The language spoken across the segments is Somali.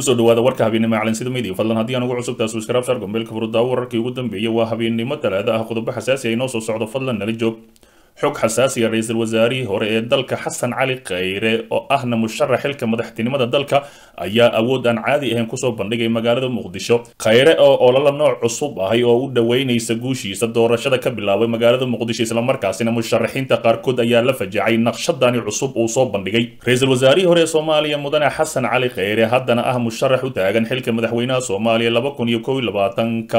kusoo dhawaada warka habeennimo calansida media fadlan haddii aan ugu cusubtaa subscribe shar gombeelka furudaawo wararkii ugu dambeeyay waa habeennimo talaada ah qodobo xasaasi ay noo soo socdo fadlan nala joog xog xasaasiya ra-iisul wasaarihii hore ee dalka xasan cali khayre oo ahna musharax xilka madaxtinimada dalka ayaa awood aan caadi ahayn kusoo bandhigay magaalada muqdisho khayre oo ololo nooc cusub ahay oo u dhoweynaysa guushiisa doorashada ka bilaabay magaalada muqdisho islamarkaasina musharaxiinta qaarkood ayaa la fajacay naqshadani cusub uu soo bandhigay ra-iisul wasaarihii hore ee soomaaliya mudane xasan cali khayre haddana ah musharax u taagan xilka madaxweynaha soomaaliya laba kun iyo kow iyo labaatanka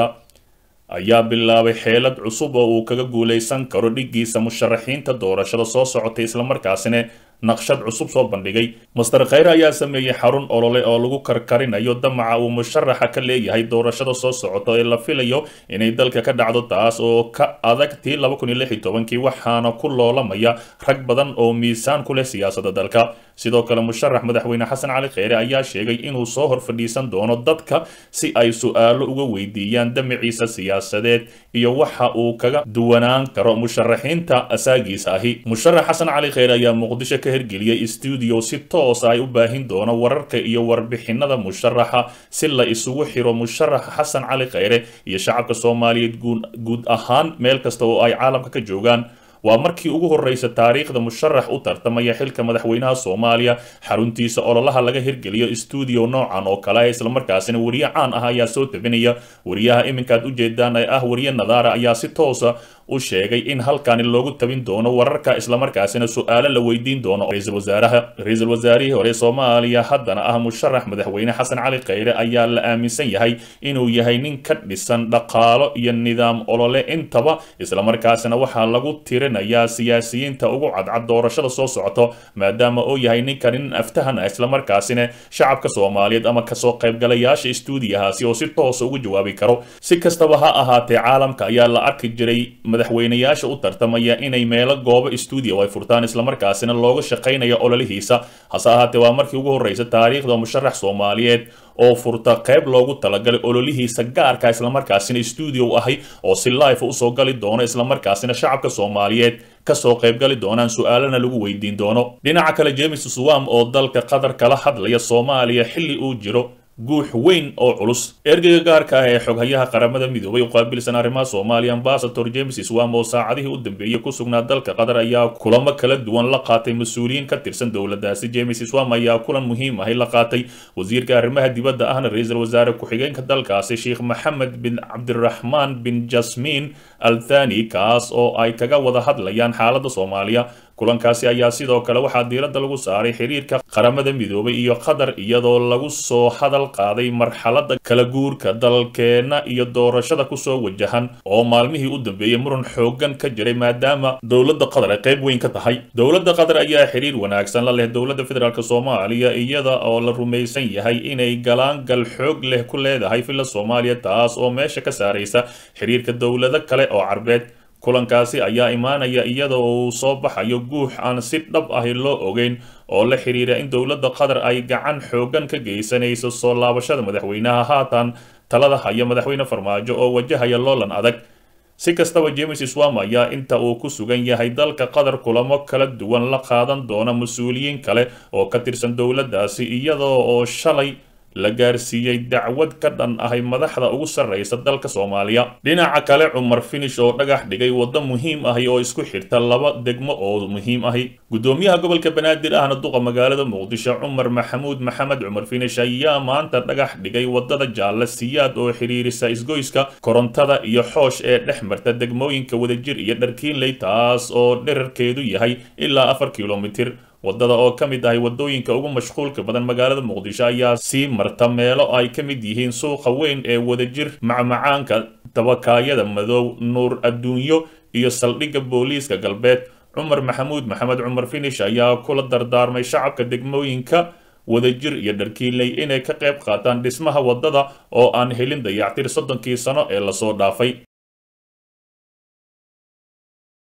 ayaa bilaabay xeelad cusub oo uu kaga guulaysan karo dhiggiisa musharaxiinta doorashada soo socotay islamarkaasina naqshad cusub soo bandhigay master khayre ayaa sameeyey xarun olole oo lagu karkarinayo damaca uu musharaxa ka leeyahay doorashada soo socota ee la filayo inay dalka ka dhacdo taas oo ka adag tii laba kun iyo lix iyo tobankii waxaana ku loolamaya rag badan oo miisaan ku leh siyaasadda dalka sidoo kale musharax madaxweyne xasan cali kheyre ayaa sheegay inuu soo hor fadhiisan doono dadka si ay su-aalo uga weydiiyaan damaciisa siyaasadeed iyo waxa uu kaga duwanaan karo musharaxiinta asaagiisa ahi musharax xasan cali kheyre ayaa muqdisho ka hirgeliyey stuudio si toosa ay u baahin doono wararka iyo warbixinada musharaxa si la isugu xiro musharaxa xasan cali kheyre iyo shacabka soomaaliyeed guud ahaan meel kasta oo ay caalamka ka joogaan waa markii ugu horreysa taariikhda musharax u tartamaya xilka madaxweynaha soomaaliya xaruntiisa ololaha laga hirgeliyo stuudio noocan oo kale islamarkaasina wariye caan ah ayaa soo tabinaya wariyaha iminkaad ujeedaan ee ah wariye nadaara ayaa si toosa u sheegay in halkani loogu tabin doono wararka islamarkaasina su-aalo la weydiin doono ra-iisul wasaaraha ra-iisul wasaarihii hore soomaaliya haddana ah musharax madaxweyne xasan cali kheyre ayaa la aaminsan yahay inuu yahay nin ka dhisan dhaqaalo iyo nidaam olole intaba islamarkaasina waxaa lagu tirinayaa siyaasiyiinta ugu cadcad doorashada soo socoto maadaama uu yahay ninkan nin aftahan ah islamarkaasina shacabka soomaaliyeed ama kasoo qaybgalayaasha stuudiyahaasi oo si toosa ugu jawaabi karo si kastaba ha ahaatee caalamka ayaa la arki jiray madaxweynayaasha u tartamaya inay meelo goobo stuudio ay furtaan islamarkaasina looga shaqaynaya ololihiisa hase ahaatee waa markii ugu horreysa taariikhda musharax soomaaliyeed oo furta qayb loogu talagalay ololihiisa gaarka islamarkaasina stuudio ahay oo si life usoo gali doono islamarkaasina shacabka soomaaliyeed kasoo qaybgali doonaan su-aalana lagu weydiin doono dhinaca kale james swam oo dalka qatar kala hadlaya soomaaliya xilli uu jiro guux weyn oo culus ergeyga gaarka ah ee xoghayaha qaramada midoobay u qaabilsan arrimaha soomaaliya ambasador james swam oo saacadihii u dambeeyey ku sugnaa dalka qatar ayaa kulamo kala duwan la qaatay mas-uuliyiin ka tirsan dowladdaasi james swam ayaa kulan muhiim ahi la qaatay wasiirka arrimaha dibadda ahna ra-iisul wasaare ku-xigeenka dalkaasi sheekh maxamed bin cabdiraxmaan bin jasmiin al thani kaas oo ay kaga wada hadlayaan xaaladda soomaaliya kulankaasi ayaa sidoo kale waxaa diiradda lagu saaray xiriirka qaramada midoobay iyo qatar iyadoo lagu soo hadal qaaday marxaladda kala guurka dalkeenna iyo doorashada kusoo wajahan oo maalmihii u dambeeyey muran xoogan ka jiray maadaama dowladda qatar ay qayb weyn ka tahay dowladda qatar ayaa xiriir wanaagsan la leh dowladda federaalk soomaaliya iyada oo la rumaysan yahay inay galaangal xoog leh ku leedahay filla soomaaliya taas oo meesha ka saaraysa xiriirka dowlado kale oo carbeed kulankaasi ayaa imaanaya iyada uu soo baxayo guux aan si dhab ahi loo ogeyn oo la xiriira in dowladda qatar ay gacan xoogan ka geysanayso soo laabashada madaxweynaha haatan talada haya madaxweyne farmaajo oo wajahaya loolan adag si kastaba james swam ayaa inta uu ku sugan yahay dalka qatar kulamo kala duwan la qaadan doona mas-uuliyiin kale oo ka tirsan dowladdaasi iyadoo oo shalay la gaarsiiyey dacwad ka dhan ahay madaxda ugu sarreysa dalka soomaaliya dhinaca kale cumar finish oo dhagax dhigay waddo muhiim ahi oo isku xirta laba degmo oo muhiim ahi gudoomiyaha gobolka banaadir ahna duqa magaalada muqdisho cumar maxamuud maxamed cumar finish ayaa maanta dhagax dhigay waddada jaalle siyaad oo xiriirisa isgoyska korontada iyo xoosh ee dhex marta degmooyinka wadajir iyo dharkiinley taas oo dherarkeedu yahay ilaa afar kilomitir waddada oo ka mid ahay waddooyinka ugu mashquulka badan magaalada muqdisho ayaa sii marta meelo ay ka mid yihiin suuqa weyn ee wadajir macmacaanka dabakaayada madow nuur adduunyo iyo saldhigga booliiska galbeed cumar maxamuud maxamed cumar finish ayaa kula dardaarmay shacabka degmooyinka wadajir iyo dharkiinley inay ka qayb qaataan dhismaha waddada oo aan helin dayactir soddonkii sano ee lasoo dhaafay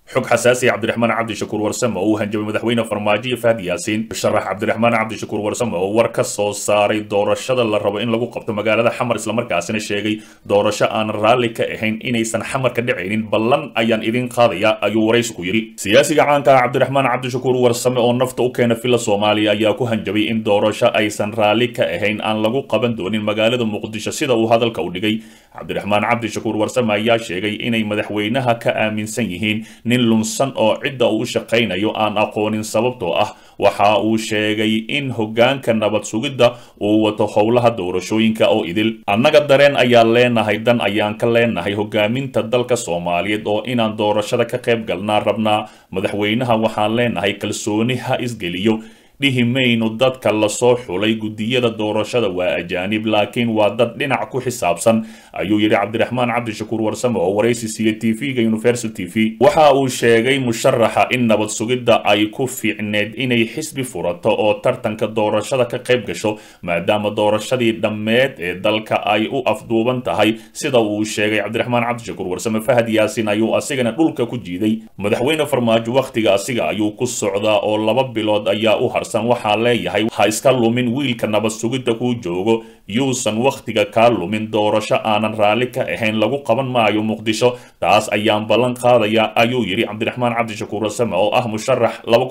xog xasaasi cabdiraxmaan cabdishakuur warsame oo uu hanjabay madaxweyne farmaajo iyo fahad yaasiin musharax cabdiraxmaan cabdishakuur warsame oo war ka soo saaray doorashada la rabo in lagu qabto magaalada xamar islamarkaasina sheegay doorasho aan raalli ka ahayn inaysan xamar ka dhacaynin ballan ayaan idin qaadaya ayuu waraysi ku yidhi siyaasiga caanka ah cabdiraxmaan cabdishakuur warsame oo nafta u keena fila soomaaliya ayaa ku hanjabay in doorasho aysan raalli ka ahayn aan lagu qaban doonin magaalada muqdisho sida uu hadalka u dhigay cabdiraxmaan cabdishakuur warsame ayaa sheegay inay madaxweynaha ka aaminsan yihiin nin lunsan oo cidda uu u shaqaynayo aan aqoonin sababtoo ah waxa uu sheegay in hoggaanka nabad sugidda uu wato howlaha doorashooyinka oo idil annaga dareen ayaan leenahay dan ayaan ka leenahay hogaaminta dalka soomaaliyeed oo inaan doorashada ka qayb galnaa rabnaa madaxweynaha waxaan leenahay kalsooni ha isgeliyo dhihi mayno dadka lasoo xulay guddiyada doorashada waa ajaanib laakiin waa dad dhinac ku xisaabsan ayuu yidhi cabdiraxmaan cabdishakuur warsame oo waraysi siiyey tv-ga universal t v waxa uu sheegay musharaxa in nabad sugidda ay ku fiicneed inay xisbi furato oo tartanka doorashada ka qayb gasho maadaama doorashadii dhammeed ee dalka ay u afduuban tahay sida uu sheegay cabdiraxmaan cabdishakuur warsame fahad yaasin ayuu asigana dhulka ku jiiday madaxweyne farmaajo wakhtiga asiga ayuu ku socdaa oo laba bilood ayaa u har waxaa leeyahay ha iska lumin wiilka nabad sugidda kuu joogo yuusan wakhtiga kaa lumin doorasho aanan raalli ka ahayn lagu qaban maayo muqdisho taas ayaan ballan qaadaya ayuu yidhi cabdiraxmaan cabdishakuur wasame oo ah musharax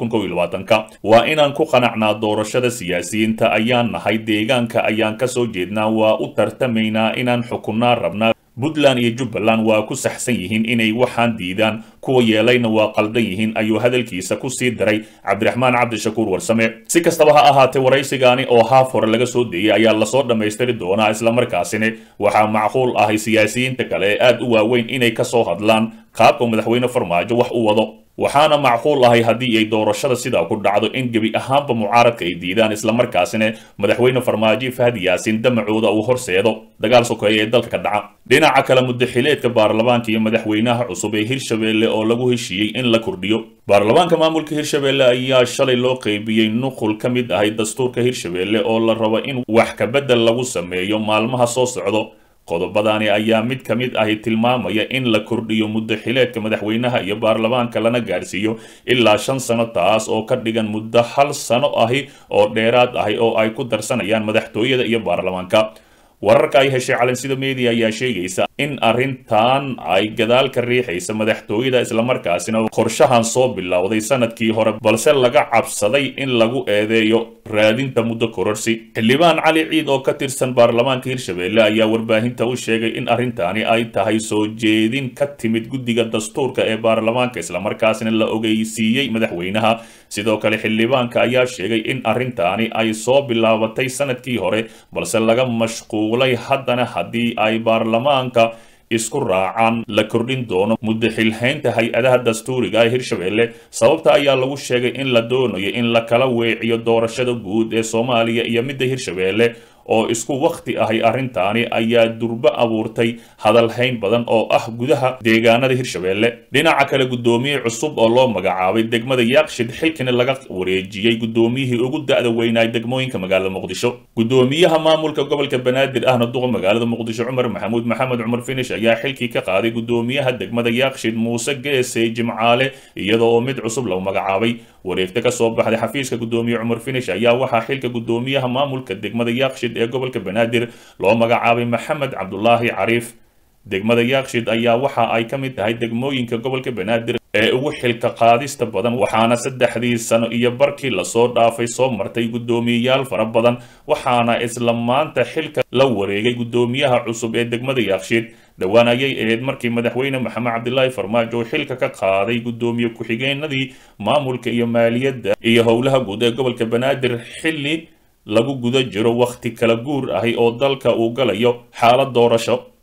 ka waa inaan ku qanacnaa doorashada siyaasiyiinta ayaan nahay deegaanka ayaan ka soo jeednaa waa u tartamaynaa inaan xukunnaa rabnaa puntland iyo jubbaland waa ku saxsan yihiin inay waxaan diidaan kuwa yeelayna waa qaldan yihiin ayuu hadalkiisa ku sii daray cabdiraxmaan cabdishakuur warsame si kastaba ha ahaatee waraysigaani oo haaf hore laga soo deeyey ayaa lasoo dhammaystiri doonaa islamarkaasina waxaa macquul ahay siyaasiyiinta kale ee aad u waaweyn inay ka soo hadlaan qaabka madaxweyne farmaajo wax u wado waxaana macquul ahay haddii ay doorashada sidaa ku dhacdo in gebi ahaanba mucaaradka ay diidaan islamarkaasina madaxweyne farmaajo fahad yaasin damacooda uu horseedo dagaal sokeeya ee dalka ka dhaca dhinaca kale muddaxileedka baarlamaanka iyo madaxweynaha cusub ee hirshabeelle oo lagu heshiiyey in la kordhiyo baarlamaanka maamulka hirshabeelle ayaa shalay loo qeybiyey nuqul ka mid ahay dastuurka hirshabeelle oo la rabo in wax kabedel lagu sameeyo maalmaha soo socdo qodobadani ayaa mid ka mid ahi tilmaamaya in la kordhiyo muddo xileedka madaxweynaha iyo baarlamaanka lana gaarsiiyo ilaa shan sano taas oo ka dhigan muddo hal sano ahi oo dheeraad ahi oo ay ku darsanayaan madaxtooyada iyo baarlamaanka wararka ay heshay calansida media ayaa sheegaysa in arrintan ay gadaal ka riixaysa madaxtooyada islamarkaasina qorshahan soo bilowday sanadkii hore balse laga cabsaday in lagu eedeeyo raadinta muddo kororsi xildhibaan cali ciid oo ka tirsan baarlamaanka hirshabeelle ayaa warbaahinta u sheegay in arrintani ay tahay soo jeedin ka timid guddiga dastuurka ee baarlamaanka islamarkaasina la ogeysiiyey madaxweynaha sidoo kale xildhibaanka ayaa sheegay in arrintaani ay soo bilaabatay sanadkii hore balse laga mashquulay haddana haddii ay baarlamaanka isku raacaan la kordhin doono muddo xilhaynta hay-adaha dastuuriga ee hirshabeelle sababta ayaa lagu sheegay in la doonayo in la kala weeciyo doorashada guud ee soomaaliya iyo midda hirshabeelle oo isku wakhti ahay arrintaani ayaa durbo abuurtay hadalhayn badan oo ah gudaha deegaanada hirshabeelle dhinaca kale guddoomiye cusub oo loo magacaabay degmada yaaqshid xilkina laga wareejiyey guddoomiyihii ugu da-da weynaay degmooyinka magaalada muqdisho guddoomiyaha maamulka gobolka banaadir ahna duqa magaalada muqdisho cumar maxamuud maxamed cumar finish ayaa xilkii ka qaaday guddoomiyaha degmada yaaqshid muuse geese jimcaale iyada oo mid cusub lagu magacaabay wareegta ka soo baxday xafiiska guddoomiye cumar finish ayaa waxaa xilka guddoomiyaha maamulka degmada yaaqshid ee gobolka banaadir loo magacaabay maxamed cabdulaahi cariif degmada yaaqshid ayaa waxa ay ka mid tahay degmooyinka gobolka banaadir ee ugu xilka qaadista badan waxaana saddexdii sano iyo barkii lasoo dhaafay soo martay guddoomiyeyaal fara badan waxaana isla maanta xilka la wareegay guddoomiyaha cusub ee degmada yaaqshid dhowaan ayay ahayd markii madaxweyne maxamed cabdilaahi farmaajo xilka ka qaaday guddoomiye ku-xigeenadii maamulka iyo maaliyadda iyo howlaha guud ee gobolka banaadir xilli lagu guda jiro wakhti kala guur ahi oo dalka uu galayo xaalad doorasho